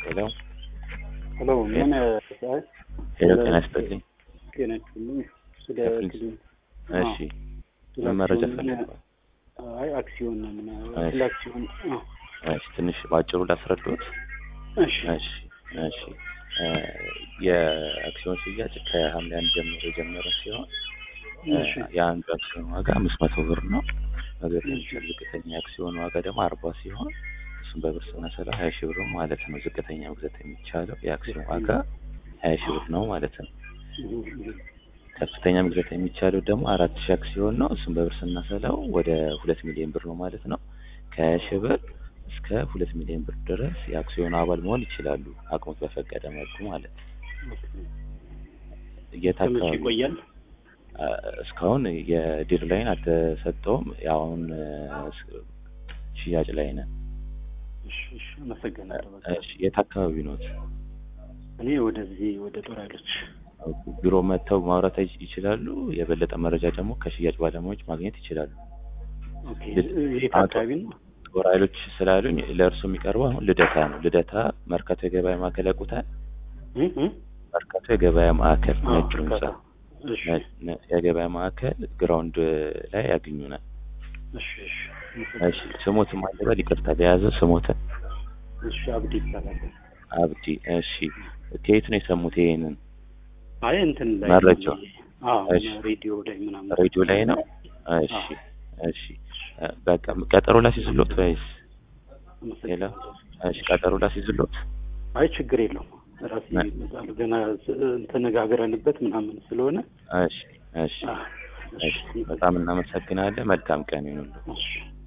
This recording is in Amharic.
ሄሎ ሄሎ ምን አይ ሄሎ፣ ጤና ይስጥልኝ። ጤና ይስጥልኝ። ስለ ከፍሪንስ- ክሊን እሺ ስለ ምን መረጃ አክሲዮን ፈልገዋል? አይ አክሲዮን ነው ምን እሺ። ስለ አክሲዮን አዎ እሺ ትንሽ ባጭሩ ላስረዱት። እሺ እሺ እሺ እ የአክሲዮን ሽያጭ ከሐምሌ አንድ ጀምሮ የጀመረ ሲሆን እ እሺ የአንዱ አክሲዮን ዋጋ አምስት መቶ ብር ነው። ነገር ግን እሺ። ዝቅተኛ አክሲዮን ዋጋ ደግሞ አርባ ሲሆን እሱም በብር ስናሰላ ሀያ ሺህ ብር ማለት ነው። ዝቅተኛ መግዛት የሚቻለው የአክሲዮን ዋጋ ሀያ ሺህ ብር ነው ማለት ነው። ከፍተኛ መግዛት የሚቻለው ደግሞ አራት ሺህ አክሲዮን ነው። እሱም በብር ስናሰላው ወደ ሁለት ሚሊዮን ብር ነው ማለት ነው። ከሀያ ሺህ ብር እስከ ሁለት ሚሊዮን ብር ድረስ የአክሲዮን አባል መሆን ይችላሉ፣ አቅሞት በፈቀደ መልኩ ማለት ነው። የት ከመቼ አካባቢ ይቆያል? አ፣ እስካሁን የዲር ላይን አልተሰጠውም። ያው አሁን እ፣ ስ- ሽያጭ ላይ ነን። እሺ እሺ አመሰግናለሁ። በቃ እሺ፣ የት አካባቢ ኖት? እኔ ወደዚህ ወደ ጦር ኃይሎች ቢሮ መጥተው ማውራት ይች- ይችላሉ። የበለጠ መረጃ ደግሞ ከሽያጭ ባለሙያዎች ማግኘት ይችላሉ። ኦኬ ልድ- የት አቶ- አካባቢ ነው? ጦር ኃይሎች ስላሉኝ ለእርሱ የሚቀርበው አሁን ልደታ ነው። ልደታ መርካቶ የገበያ ማዕከል ያውቁታል? እ እ መርካቶ የገበያ ማዕከል አዎ ነጭ ህንጻ እርካታ። እሺ ነ- ነ- የገበያ ማዕከል ግራውንድ ላይ ያገኙናል። እሺ እሺ እሺ ስሞት ማለበል ይቅርታ የያዘ ስሞትን እሺ አብዲ ይባላል። አብዲ። እሺ ከየት ነው የሰሙት ይሄንን? አይ እንትን ላይ መረጃው? አዎ እሺ። ሬዲዮ ላይ ምናምን ሬዲዮ ላይ ነው። እሺ እሺ እ፣ በቃ ቀጠሮ ላስይዝሎት ወይስ ሌላ? አመሰግናለሁ። እሺ ቀጠሮ ላስይዝሎት። አይ ችግር የለውም። ራሴ ነ- ይመጣሉ ገና ስ- ተነጋግረንበት ምናምን ስለሆነ እሺ እሺ አዎ፣ እሺ በጣም እናመሰግናለን። መልካም ቀን ይሁንልዎ። እሺ